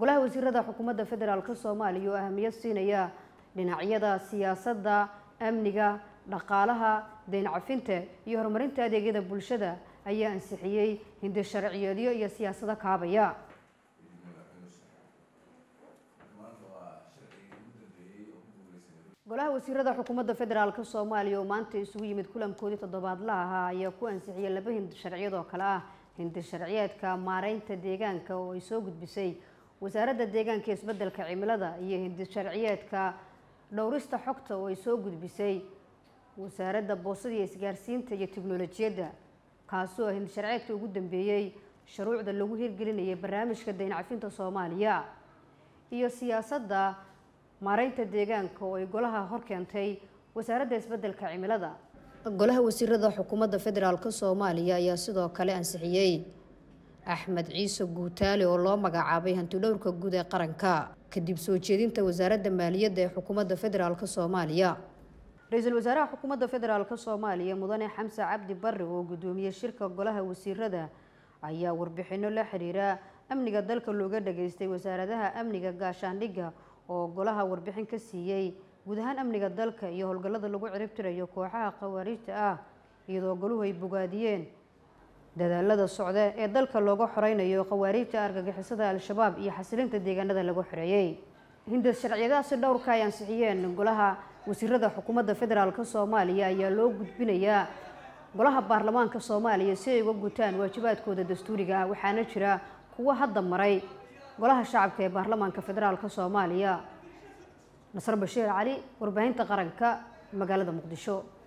golaha wasiirada xukuumadda federaalk soomaaliya oo ahamiyad siinaya dhinacyada siyaasadda amniga dhaqaalaha deyn cafinta iyo horumarinta adeegyada bulshada ayaa ansixiyey hindi sharciyeedyo iyo siyaasado kaabaya golaha wasiirada xukuumadda federaalk soomaaliya oo maanta isugu yimid kulankoodii toddobaadlaha ahaa ayaa ku ansixiyay laba hindi sharciyad oo kale ah hindi sharciyeedka maareynta deegaanka oo ay soo gudbisay wasaaradda deegaanka iyo isbeddelka cimilada iyo hindi sharciyeedka dhowrista xogta oo ay soo gudbisay wasaaradda boosada iyo isgaarsiinta iyo tiknolojiyadda kaasoo hindi sharciyeedka ugu dambeeyey shuruucda lagu hirgelinayay barnaamijka deyn cafinta soomaaliya iyo siyaasadda maareynta deegaanka oo ay golaha hor keentay wasaaradda isbeddelka cimilada golaha wasiirada xukuumadda federaalk soomaaliya ayaa sidoo kale ansixiyey axmed ciise guutaale oo loo magacaabay hantidhowrka guud ee qaranka kadib soo jeedinta wasaaradda maaliyadda ee xukuumadda federaalk soomaaliya ra-iisul wasaaraha xukuumadda federaalk soomaaliya mudane xamse cabdi barre oo guddoomiyey shirka golaha wasiirada ayaa warbixino la xiriira amniga dalka looga dhageystay wasaaradaha amniga gaashaandhigga oo golaha warbixin ka siiyey guud ahaan amniga dalka iyo howlgallada lagu ciribtirayo kooxaha khawaariijta ah iyadoo goluhu ay bogaadiyeen dadaalada socda ee dalka looga xoreynayo khawaariijta argagixisada al-shabaab iyo xasilinta deegaanada lagu xoreeyey hindas sharciyadaasi dhowrka ay ansixiyeen golaha wasiirada xukuumadda federaalk soomaaliya ayaa loo gudbinayaa golaha baarlamaanka soomaaliya si ay uga gutaan waajibaadkooda dastuuriga ah waxaana jira kuwo hadda maray golaha shacabka ee baarlamaanka federaalk soomaaliya nasr bashiir cali warbaahinta qaranka magaalada muqdisho